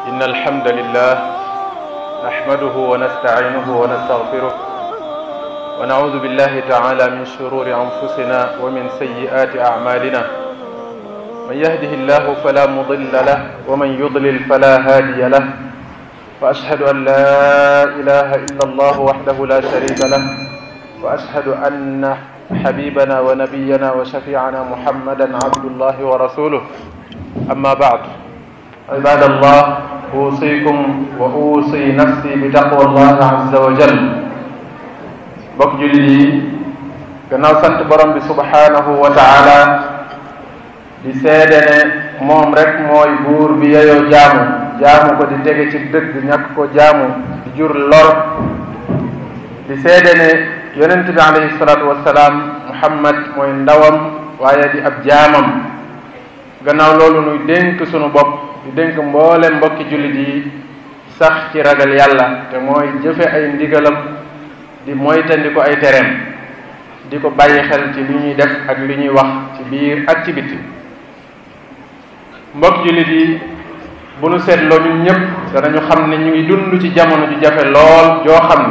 إن الحمد لله نحمده ونستعينه ونستغفره ونعوذ بالله تعالى من شرور أنفسنا ومن سيئات أعمالنا من يهده الله فلا مضل له ومن يضلل فلا هادي له وأشهد أن لا إله إلا الله وحده لا شريك له وأشهد أن حبيبنا ونبينا وشفيعنا محمدا عبد الله ورسوله أما بعد عباد الله أوصيكم وأوصي نفسي بتقوى الله عز وجل bokk jullit yi gannaaw sant borom bi subhanahu wa taala di seede ne moom rek mooy buur bi yeyoo jaamu jaamu ko di tege ci dëgg ñàkk ko jaamu di jur lor di seede ne yonent bi alayhi salaatu wassalaam muhammad mooy ndawam waaye di ab jaamam gannaaw loolu nuy dénk sunu bopp di dénk mboolem mbokki jullit yi sax ci ragal yàlla te mooy jëfe ay ndigalam di moytandi ko ay tereem di ko bàyyi xel ci li ñuy def ak li ñuy wax ci biir ak ci biti mbokk jullit yi bu nu seetloo ñun ñëpp danañu xam ne ñu ngi dund ci jamono ju jafe lool joo xam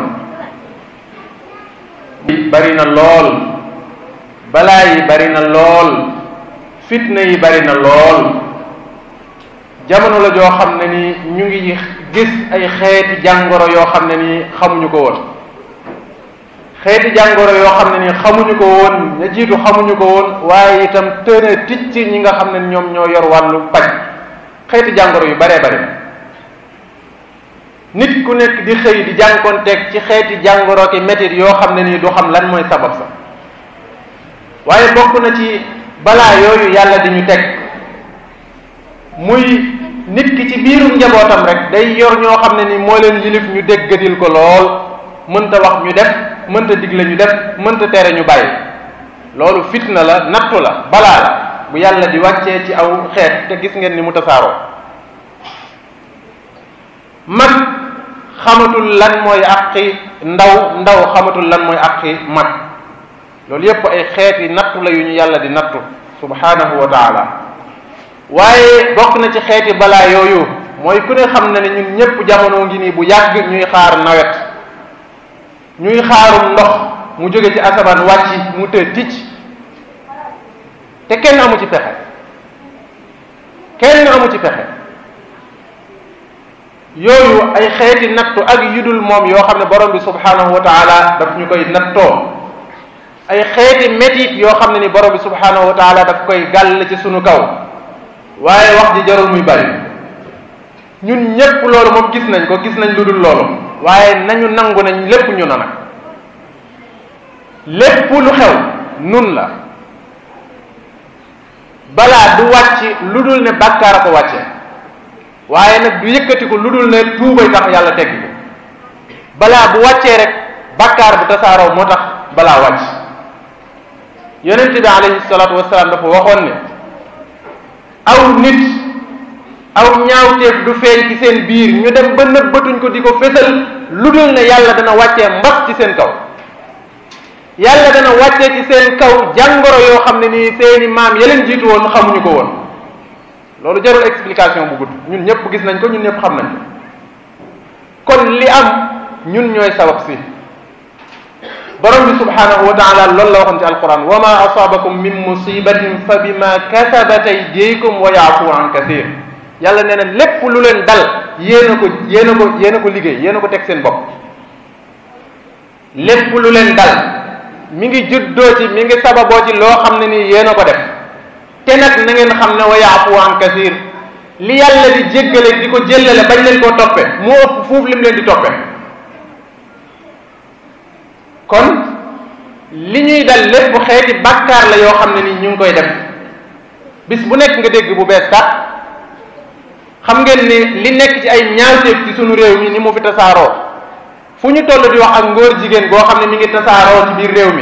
ne bari na lool balaa yi bari na lool fitna yi bari na lool jamono la joo xam ne ni ñu ngi gis ay xeeti jàngoro yoo xam ne ni xamuñu ko woon xeeti jàngoro yoo xam ne ni xamuñu ko woon ña jiitu xamuñu ko woon waaye itam tëna ticc ñi nga xam ne ñoom ñoo yor wàllu paj xeeti jàngoro yu baree bari nit ku nekk di xëy di jànkonteeg ci xeeti jàngoro ki métit yoo xam ne nii du xam lan mooy sabab sa waaye bokk na ci balaa yooyu yàlla di ñu teg muy nit ki ci biirum njabootam rek day yor ñoo xam ne ni moo leen yilif ñu déggadil ko lool mënta wax ñu def mënta digle ñu def mënta tere ñu bàyyi loolu fitna la nattu la balaa la bu yàlla di wàccee ci aw xeet te gis ngeen ni mu tasaaroo mag xamatul lan mooy àqi ndaw ndaw xamatul lan mooy àqi mag loolu yépp ay xeeti nattu la yu ñu yàlla di nattu subhanahu wa taala waaye bokk na ci xeeti balaa yooyu mooy ku ne xam na ne ñun ñépp jamono ngi nii bu yàgg ñuy xaar nawet ñuy xaarum ndox mu jóge ci asamaan wàcc mu të ticc te kenn amu ci pexe kenn amu ci pexe yooyu ay xeeti nattu ak yudul moom yoo xam ne borom bi subhanahu wa taala daf ñu koy nattoo ay xeeti métit yoo xam ne ni borom bi subhanahu wa taala daf koy gàll ci sunu kaw waaye wax ji jarul muy bari ñun ñépp loolu moom gis nañ ko gis nañ lu dul loolu waaye nañu nangu nañ lépp ñu na nag lépp lu xew nun la balaa du wàcc lu dul ne bàkkaar a ko wàcce waaye nag du yëkkati ko lu dul ne tuubay tax yàlla teggi ko balaa bu wàccee rek bàkkaar bu tasaaroo moo tax balaa wàcc yonent bi alayhi salaatu wasalaam dafa waxoon ne aw nit aw ñaawteef du feeñ ci seen biir ñu dem ba nëbbatuñ ko di ko fésal lu dul ne yàlla dana wàccee mbas ci seen kaw yàlla dana wàccee ci seen kaw jàngoro yoo xam ne nii seeni maam yeleen jiitu woon xamuñu ko woon loolu jarul explication bu gudd ñun ñëpp gis nañ ko ñun ñëpp xam nañ ko kon li am ñun ñooy sabab si borom bi subhanahu wa taala loolu la waxoon ci alquran wa ma asabakum min musibatin fa bima kasabat aydikum wa yaafu an kathir yàlla nee na lépp lu leen dal yéen a ko yéen a ko yéen a ko liggéey yéen a ko teg seen bopp lépp lu leen dal mi ngi juddoo ci mi ngi sababoo ci loo xam ne nii yéen a ko def te nag na ngeen xam ne wa yaafu an kasir li yàlla di jéggale di ko jëllale bañ leen koo toppe moo ëpp fuuf lim leen di toppe kon li ñuy dal lépp xeeti bàkkaar la yoo xam ne nii ñu ngi koy def bis bu nekk nga dégg bu bees tax xam ngeen ni li nekk ci ay ñaawteef ci sunu réew mi ni mu fi tasaaroo fu ñu toll di wax ak ngóor jigéen goo xam ne mi ngi tasaaroo ci biir réew mi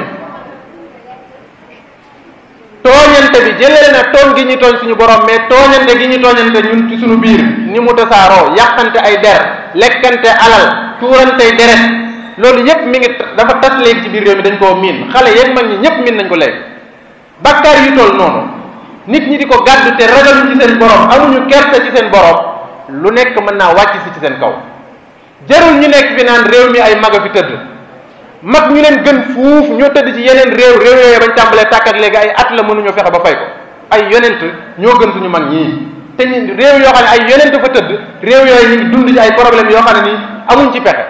tooñante bi jëlee na tooñ gi ñu tooñ suñu borom mais tooñante gi ñu tooñante ñun ci suñu biir ni mu tasaaroo yàqante ay der lekkante alal tuurante deret loolu yépp mi ngi dafa tas léegi ci biir réew mi dañ koo miin xale yeeg mag ñi ñépp miin nañ ko léegi bakkaar yu toll noonu nit ñi di ko gàddu te ragaluñ ci seen borom amuñu kersa ci seen borom lu nekk mën naa wàcc si ci seen kaw jarul ñu nekk fi naan réew mi ay mag a fi tëdd mag ñu leen gën fuuf ñoo tëdd ci yeneen réew réew yooyu bañ tàmbalee tàkk ak léegi ay at la mënuñoo fexe ba fay ko ay yonent ñoo gën suñu mag ñii te ñu réew yoo xam ne ay yonent fa tëdd réew yooyu ñu ngi dund ci ay problème yoo xam ne nii amuñ ci pexe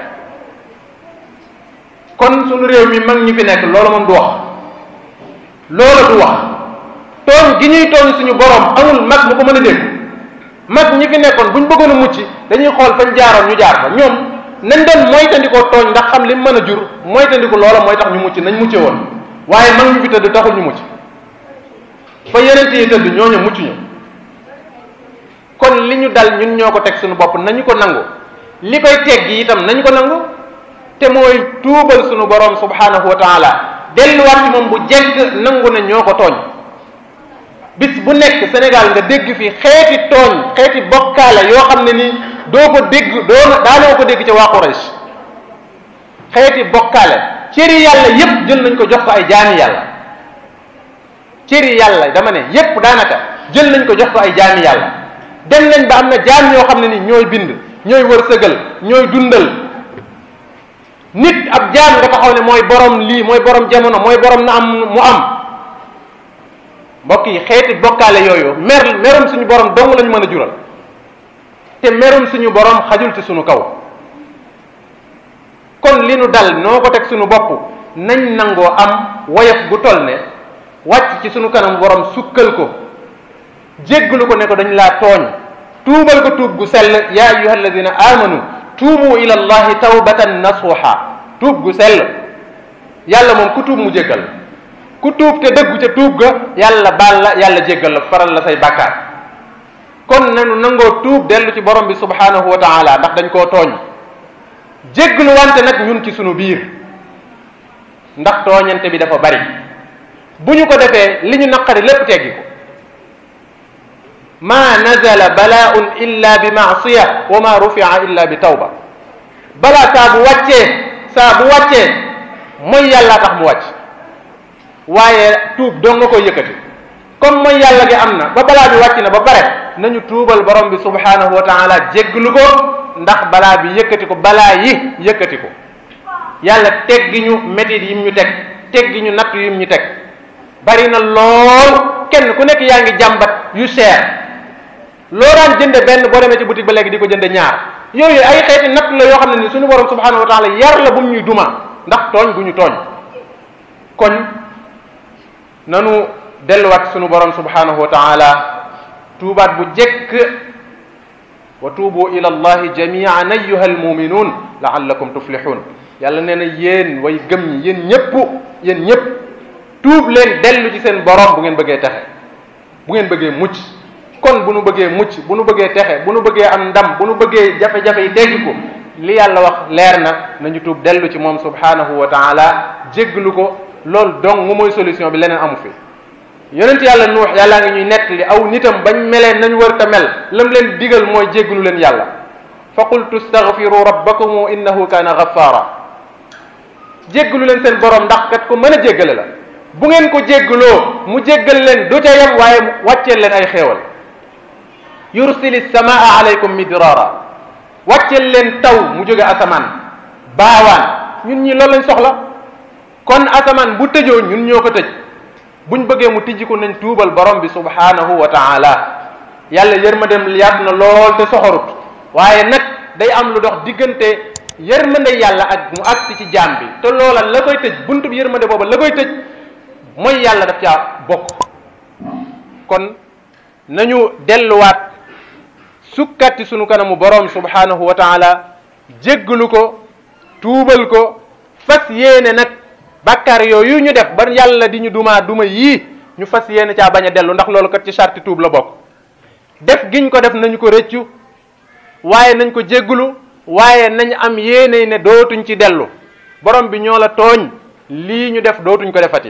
kon suñu réew mi mag ñi fi nekk loolu moom du wax loolu du wax tooñ gi ñuy tooñ suñu borom amul mag mu ko mën a dégg mag ñi fi nekkoon buñ bëggoon a mucc dañuy xool fañ jaaroon ñu jaar fa ñoom nañ doon moytandikoo tooñ ndax xam li mën a jur moytandiku loola mooy tax ñu mucc nañ mucce woon waaye mag ñu fi tëdd taxul ñu mucc fa yeneen yi tëdd ñooñu mucc ñu kon li ñu dal ñun ñoo ko teg suñu bopp nañu ko nangu li koy teggi itam nañu ko nangu te mooy tuubal suñu borom subhanahu wa taala delluwaat ci moom bu jekk nangu ne ñoo ko tooñ bis bu nekk Sénégal nga dégg fi xeeti tooñ xeeti bokkaale yoo xam ne nii doo ko dégg doo daanoo ko dégg ca waa Quraysh xeeti bokkaale cëri yàlla yépp jël nañ ko jox ko ay jaami yàlla cëri yàlla dama ne yépp daanaka jël nañ ko jox ko ay jaami yàlla dem nañ ba am na jaam yoo xam ne ni ñooy bind ñooy wërsëgal ñooy dundal nit ab jaam nga taxaw ne mooy borom lii mooy borom jamono mooy borom na am mu am mbokk yi xeeti bokkaale yooyu mer merum suñu borom dong lañu mën a jural te merum suñu borom xajul ci suñu kaw kon li nu dal noo ko teg suñu bopp nañ nangoo am woyof gu toll ne wàcc ci suñu kanam borom sukkal ko jéggalu ko ne ko dañ laa tooñ tuubal ko tuub gu sell ya ayuha alladina amanu tuubu ila allahi tawbatan nasuha tuub gu sell yàlla moom ku tuub mu jéggal ku tuub te dëggu ca tuub ga yàlla baal la yàlla jéggal la faral la say bàkkaar kon nanu nangoo tuub dellu ci borom bi subhanahu wa taala ndax dañ koo tooñ jéggalu wante nag ñun ci sunu biir ndax tooñante bi dafa bari bu ñu ko defee li ñu naqari lépp teggi ko ma nazala balaaun illa bi maasiya wa ma rufia illa bi tawba balaa saa bu wàccee saa bu wàccee mooy yàlla tax mu wàcc waaye tuub doo nga koy yëkkati comme mooy yàlla gi am na ba balaa bi wàcc na ba pare nañu tuubal borom bi subhanahu wa taala jégglu ko ndax balaa bi yëkkati ko balaa yi yëkkati ko yàlla teggi ñu métit yim ñu teg teggi ñu natt yim ñu teg bari na lool kenn ku nekk yaa ngi jàmbat yu cher loo daan jënde benn boo demee ci boutique ba léegi di ko jënde ñaar yooyu ay xeeti natt la yoo xam ne ni suñu borom subhanahu wa taala yar la bu mu ñuy duma ndax tooñ gu ñu tooñ kon nanu delluwaat suñu borom subhanahu wa taala tuubaat bu jekk wa tuubu ila allahi jamian ayuha almuminuun laallakum tuflixuun yàlla nee na yéen way gëm ñi yéen ñëpp yéen ñëpp tuub leen dellu ci seen borom bu ngeen bëggee texe bu ngeen bëggee mucc kon bu nu bëggee mucc bu nu bëggee texe bu nu bëggee am ndam bu nu bëggee jafe-jafe yi teggi ko li yàlla wax leer na nañu tuub dellu ci moom subhanahu wa taala jégglu ko loolu dong mu mooy solution bi leneen amu fi yonent yàlla nuux yàllaa ngi ñuy nettali aw nitam bañ melee nañ wër ta mel lam leen digal mooy jégglu leen yàlla fa qultu staghfiru rabbakum innahu kaana ghaffara jégglu leen seen borom ndax kat ko mën a jéggale la bu ngeen ko jéggaloo mu jéggal leen du ca yem waaye wàcceel leen ay xéewal yursili samaa alaykum midrara wàcceel leen taw mu jóge asamaan baawaan ñun ñi loolu lañ soxla kon asamaan bu tëjoo ñun ñoo ko tëj buñ bëggee mu tijji ko nañ tuubal borom bi subhanahu wa taala yàlla yërmandem yaatu na lool te soxorut waaye nag day am lu dox diggante yërmande yàlla ak mu agsi ci jaam bi te loola la koy tëj buntu bi yërmande booba la koy tëj mooy yàlla daf caa bokk kon nañu delluwaat sukkati sunu kanamu borom subhanahu wa taala jéggalu ko tuubal ko fas yéene nag bàkkaar yooyu ñu def ba yàlla di ñu dumaa duma yii ñu fas yéene caa bañ a dellu ndax loolu kat ci sarti tuub la bokk def giñ ko def nañu ko rëccu waaye nañ ko jéggalu waaye nañ am yéene ne dootuñ ci dellu borom bi ñoo la tooñ lii ñu def dootuñ ko defati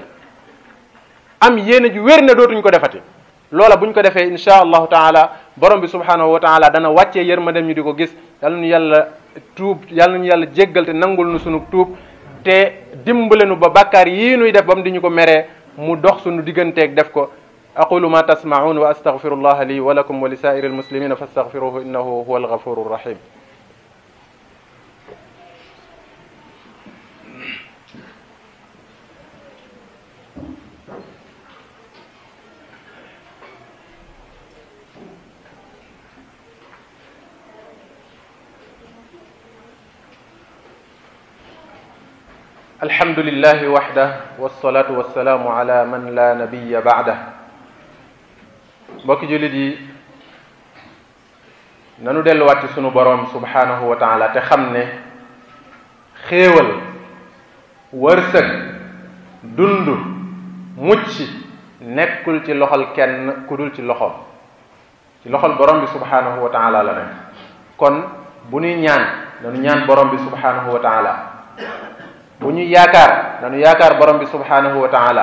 am yéene ju wér ne dootuñ ko defati loola buñ ko defee insha allahu taala borom bi subhanahu wa taala dana wàccee yërmandem ñu di ko gis yàlla nu yàlla tuub yàlla nu yàlla jéggal te nangul nu sunu tuub te dimbale nu ba bàkkaar yii nuy def ba mu di ñu ko meree mu dox sunu digganteeg def ko aqulu ma tasmaun wa astaghfirullaha li wa lakum wa li saa'iri almuslimina fastaghfiruhu innahu huwa alghafuru rahim alhamdulillahi waxda wasalaatu wasalaamu ala man la nabiya baada mbokki jullit yi nanu delluwaat ci sunu boroom subhanahu wa taala te xam ne xéewal wërsëg dund mucc nekkul ci loxol kenn ku dul ci loxoom ci loxol borom bi subhanahu wa taala la nekk kon bu ñuy ñaan nanu ñaan borom bi subhanahu wa taala bu ñuy yaakaar nanu yaakaar borom bi subhanahu wa taala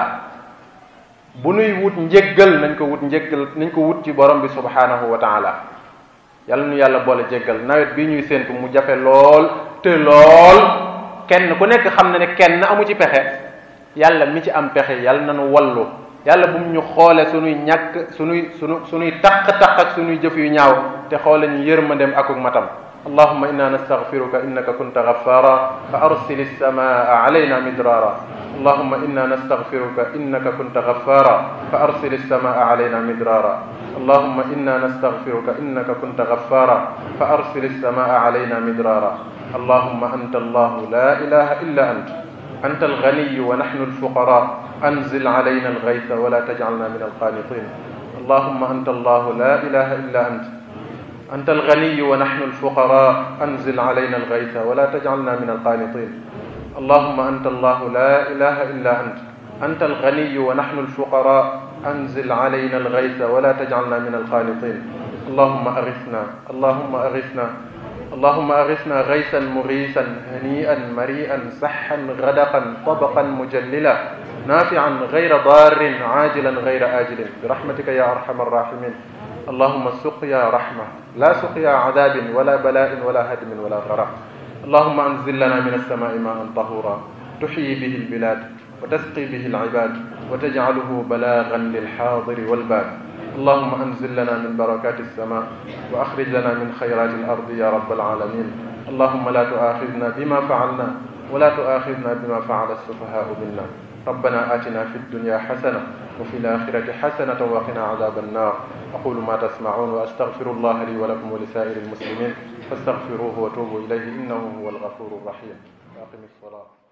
bu nuy wut njéggal nañ ko wut njéggal nañ ko wut ci borom bi subhanahu wa taala yàlla nu yàlla boole jéggal nawet bii ñuy séentu mu jafe lool te lool kenn ku nekk xam na ne kenn amu ci pexe yàlla mi ci am pexe yàlla nanu wallu yàlla bu mu ñu xoole sunuy ñàkk sunuy sunu sunuy taq-taq ak sunuy jëf yu ñaaw te xoole ñu yërmandem akuk matam اللهم إنا نستغفرك إنك كنت غفارا فأرسل السماء علينا مدرارا اللهم إنا نستغفرك إنك كنت غفارا فأرسل السماء علينا مدرارا اللهم إنا نستغفرك إنك كنت غفارا فأرسل السماء علينا مدرارا اللهم أنت الله لا إله إلا أنت أنت الغني ونحن الفقراء أنزل علينا الغيث ولا تجعلنا من القانطين اللهم أنت الله لا إله إلا أنت أنت الغني ونحن الفقراء أنزل علينا الغيث ولا تجعلنا من القانطين اللهم أنت الله لا إله إلا أنت أنت الغني ونحن الفقراء أنزل علينا الغيث ولا تجعلنا من القانطين اللهم أغثنا اللهم أغثنا اللهم أغثنا غيثا مغيثا هنيئا مريئا سحا غدقا طبقا مجللا نافعا غير ضار عاجلا غير آجل برحمتك يا أرحم الراحمين اللهم سقيا رحمة لا سقيا عذاب ولا بلاء ولا هدم ولا غرق اللهم أنزل لنا من السماء ماء طهورا تحيي به البلاد وتسقي به العباد وتجعله بلاغا للحاضر والباد اللهم أنزل لنا من بركات السماء وأخرج لنا من خيرات الأرض يا رب العالمين اللهم لا تؤاخذنا بما فعلنا ولا تؤاخذنا بما فعل السفهاء منا ربنا آتنا في الدنيا حسنة وفي الآخرة حسنة وقنا عذاب النار أقول ما تسمعون وأستغفر الله لي ولكم ولسائر المسلمين فاستغفروه وتوبوا إليه إنه هو الغفور الرحيم وأقم الصلاة